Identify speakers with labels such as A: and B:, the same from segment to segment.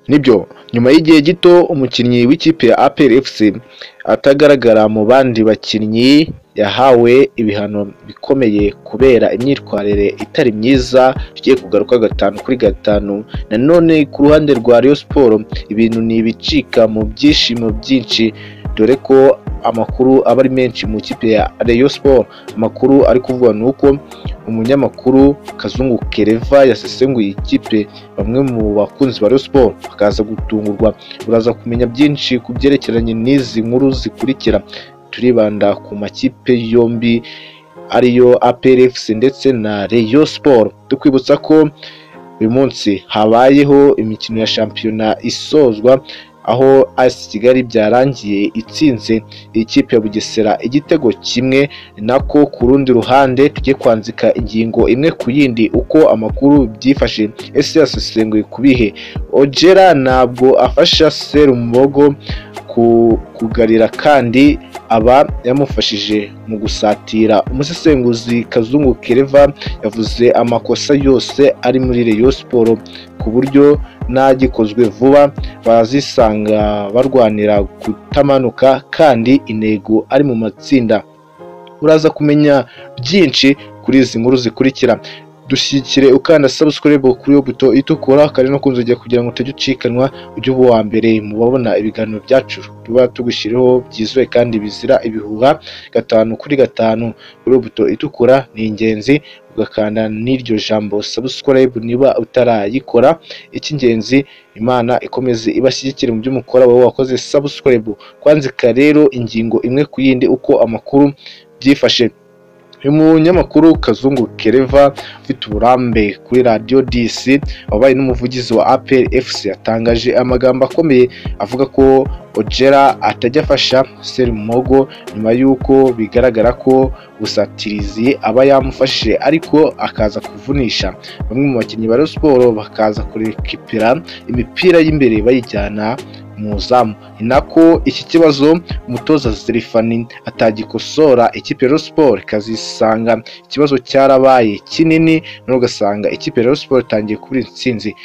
A: Nibyo nyuma y'igihe gito umukinnyi w'ikipe ya APR FC atagaragara mu bandi bakinnyi yahawe ibihano bikomeye kubera imyitwarire itari myiza bigiye kugaruka gatanu kuri gatanu nanone ku ruhande rwa Rayon Sports ibintu ni ibicika mu byishimo byinshi dore ko amakuru aba ari menshi mu ikipe ya Rayon Sports amakuru ari kuvuga ni uko umunyamakuru Kazungu Kereva yasesenguye ikipe bamwe mu bakunzi ba Rayon Sports bakaza gutungurwa uraza kumenya byinshi ku byerekeranye n'izi nkuru zikurikira turibanda ku makipe yombi ariyo APR FC ndetse na Rayon Sports tukwibutsa ko uyu munsi habayeho imikino ya shampiyona isozwa aho AS Kigali byarangiye itsinze ikipe ya Bugesera igitego kimwe nako ku rundi ruhande tugiye kwanzika ingingo imwe ku yindi uko amakuru byifashe ese yasesenguye ku bihe Ojera ntabwo afasha Serumbogo ku kugarira kandi aba yamufashije mu gusatira umusesenguzi Kazungu Kereva yavuze amakosa yose ari muri Rayon Sports ku buryo n'agikozwe vuba bazisanga barwanira kutamanuka kandi intego ari mu matsinda uraza kumenya byinshi kuri izi nkuru zikurikira dushyikire ukanda subscribe kuri iyo buto itukura kandi no kunzogera kugira ngo utajya ucikanwa ujye uba uwa mbere mu babona ibiganiro byacu tuba tugushyiriho byizewe kandi bizira ibihuha gatanu kuri gatanu kuri iyo buto itukura ni ingenzi ugakanda n'iryo jambo subscribe niba utarayikora icy'ingenzi imana ikomeze ibashyigikire mu byo mukora wowe wakoze subscribe kwanzika rero ingingo imwe ku yindi uko amakuru byifashe uyu munyamakuru Kazungu Kereva ufite uburambe kuri radiyo DC wabaye n'umuvugizi wa APR FC yatangaje amagambo akomeye avuga ko Ojera atajya afasha Serumogo nyuma y'uko bigaragara ko busatirizi aba yamufashije ariko akaza kuvunisha bamwe mu bakinnyi ba Rayon Sports bakaza kurekipira imipira y'imbere bayijyana mu izamu ni nako iki kibazo umutoza Zerifani atagikosora ikipe ya Sport ikazisanga ikibazo cyarabaye kinini none ugasanga ikipe ya Sport itangiye kubura intsinzi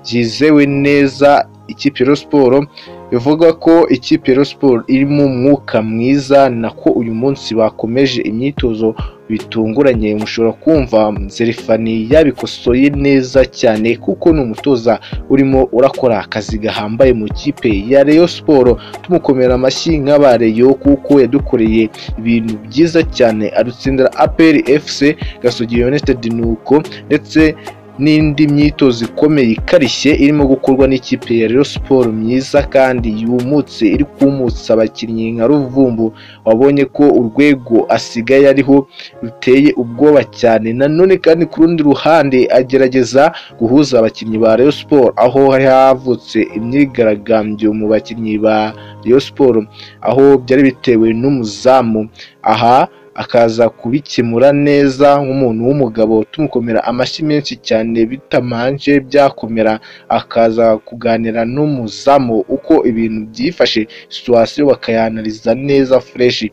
A: byizewe neza ikipe ya Sport bivuga ko ikipe ya Sport irimo umwuka mwiza nako uyu munsi bakomeje imyitozo bitunguranye mushobora kumva Zerifani yabikosoye neza cyane kuko ni umutoza urimo urakora akazi gahambaye mu kipe ya Rayon Sports tumukomera amashyi nk'aba Rayon kuko yadukoreye ibintu byiza cyane adutsindira APR FC Gasogi United nuko ndetse n'indi myitozo ikomeye ikarishye irimo gukorwa n'ikipe ya Rayon Sports myiza kandi yumutse iri kumutsa abakinnyi nka Ruvumbu wabonye ko urwego asigaye ariho ruteye ubwoba cyane nanone kandi ku rundi ruhande agerageza guhuza abakinnyi ba Rayon Sports aho hari havutse imyigaragambyo mu bakinnyi ba Rayon Sports aho byari bitewe n'umuzamu aha akaza kubikemura neza nk'umuntu w'umugabo tumukomera amashyi menshi cyane bitamanje byakomera akaza kuganira n'umuzamu uko ibintu byifashe situwasiyo bakayanariza neza fureshi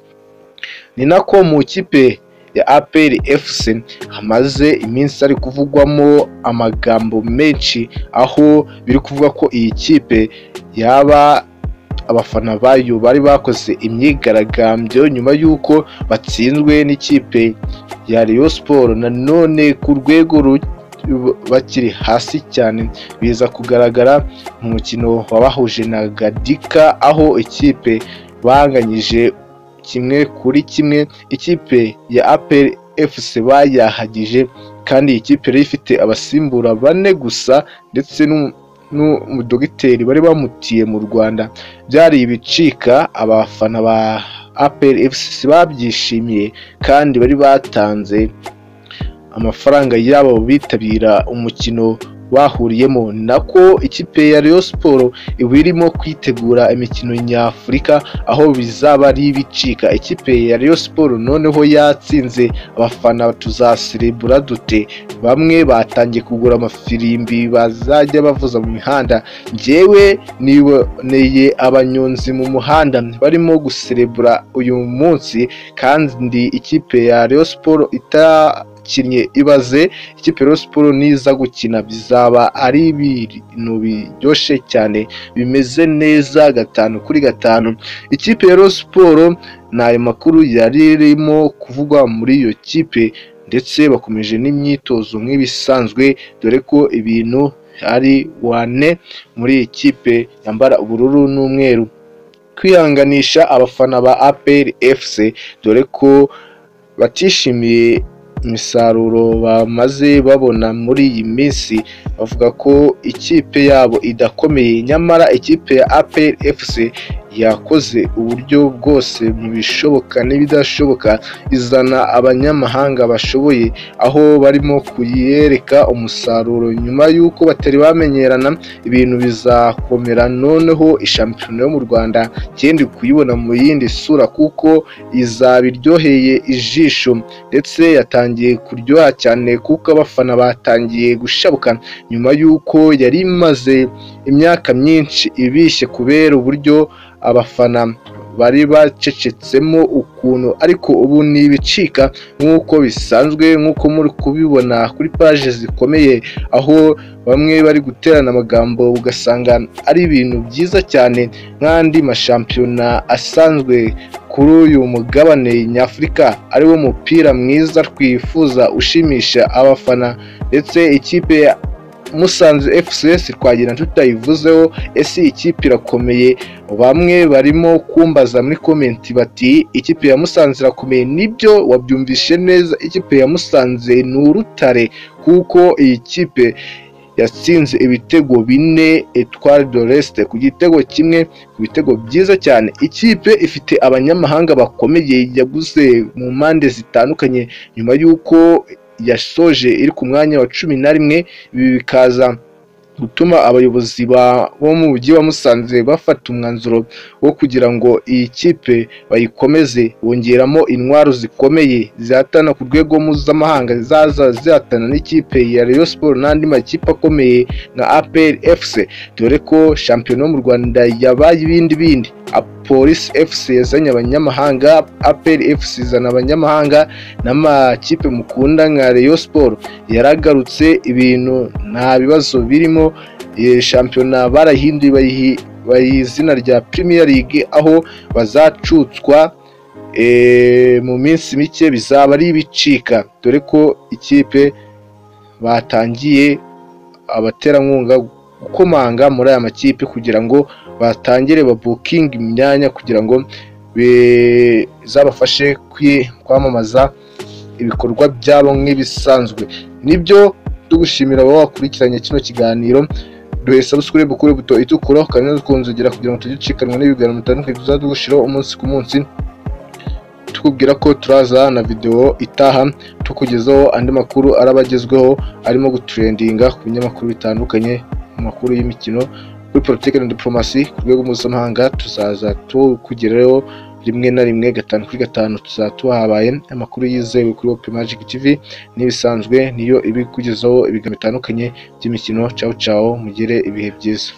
A: ni nako mu ikipe ya APR FC hamaze iminsi ari kuvugwamo amagambo menshi aho biri kuvuga ko iyi kipe yaba abafana bayo bari bakoze imyigaragambyo nyuma y'uko batsinzwe n'ikipe ya Rayon Sports nanone ku rwego bakiri hasi cyane biza kugaragara mu mukino wabahuje na Gadika aho ikipe banganyije kimwe kuri kimwe ikipe ya APR FC bayahagije kandi iyi kipe yari ifite abasimbura bane gusa ndetse n'umudogiteri bari bamutiye mu Rwanda byari ibicika abafana ba APR FC babyishimiye kandi bari batanze amafaranga yabo bitabira umukino bahuriyemo nako ikipe ya Rayon Sports iba irimo kwitegura imikino nyafurika aho bizaba ari ibicika ikipe ya Rayon Sports noneho yatsinze abafana tuzaserebura dute bamwe batangiye kugura amafirimbi bazajya bavuza mu mihanda njyewe niboneye abanyonzi mu muhanda barimo guserebura uyu munsi kandi ikipe ya Rayon Sports ita bakinnye ibaze ikipe ya Rayon Sports niza gukina bizaba ari ibintu biryoshye cyane bimeze neza gatanu kuri gatanu ikipe ya Rayon Sports ni ayo makuru yari irimo kuvugwa muri iyo kipe ndetse bakomeje n'imyitozo nk'ibisanzwe dore ko ibintu ari wane muri iyi kipe yambara ubururu n'umweru kwihanganisha abafana ba APR FC dore ko batishimiye imisaruro bamaze babona muri iyi minsi bavuga ko ikipe yabo idakomeye nyamara ikipe ya APR FC yakoze uburyo bwose mu bishoboka n'ibidashoboka izana abanyamahanga bashoboye aho barimo kuyereka umusaruro nyuma y'uko batari bamenyerana ibintu bizakomera noneho ishampiyona yo mu Rwanda kendi kuyibona mu yindi sura kuko izaba iryoheye ijisho ndetse yatangiye kuryoha cyane kuko abafana batangiye gushabuka nyuma y'uko yari imaze imyaka myinshi ibishye kubera uburyo abafana bari bacecetsemo ukuntu ariko ubu ntibicika nk'uko bisanzwe nk'uko muri kubibona kuri paje zikomeye aho bamwe bari guterana amagambo ugasanga ari ibintu byiza cyane nk'andi mashampiyona asanzwe kuri uyu mugabane nyafurika ariwo mupira mwiza twifuza ushimisha abafana ndetse ikipe ya musanze fcs twagira tutayivuzeho ese ikipe irakomeye bamwe barimo kumbaza muri komenti bati ikipe ya musanze irakomeye nibyo wabyumvishe neza ikipe ya musanze ni urutare kuko iyi kipe yatsinze ibitego bine etwari de resite ku gitego kimwe ku bitego byiza cyane ikipe ifite abanyamahanga bakomeye yaguze mu mpande zitandukanye nyuma y'uko yasoje iri ku mwanya wa cumi na rimwe ibi bikaza gutuma abayobozi bo mu mujyi wa musanze bafata umwanzuro wo kugira ngo iyi kipe bayikomeze bongeramo intwaro zikomeye zihatana ku rwego mpuzamahanga zaza zihatana n'ikipe ya Rayon Sports n'andi makipe akomeye nka APR FC dore ko shampiyona yo mu Rwanda yabaye ibindi bindi polisi fc yazanye abanyamahanga aperi fc izana abanyamahanga n'amakipe mukunda nka Rayon Sports yaragarutse ibintu nta bibazo birimo shampiyona barahinduye bayiha izina rya Premier League aho bazacutswa mu minsi mike bizaba ari ibicika dore ko ikipe batangiye abaterankunga gukomanga muri aya makipe kugira ngo batangire babukinge imyanya kugira ngo bizabafashe kwamamaza ibikorwa byabo nk'ibisanzwe nibyo tugushimira abo wakurikiranye kino kiganiro duhe sabusikure bukure buto itukura ukanyuze ukunzogera kugira ngo tujye ucikanwa n'ibiganiro bitandukanye tuzajya dushiraho umunsi ku munsi tukubwira ko turaza na videwo itaha tukugezaho andi makuru araba agezweho arimo guturendinga ku binyamakuru bitandukanye mu makuru y'imikino kuri politiki na diporomasi ku rwego mpuzamahanga tuzaza tukugeraho rimwe na rimwe gatanu kuri gatanu tuzaba tuhabaye amakuru yizewe kuri wope magic tv n'ibisanzwe niyo ibikugezaho ibiganiro bitandukanye by'imikino cawu cawu mugire ibihe byiza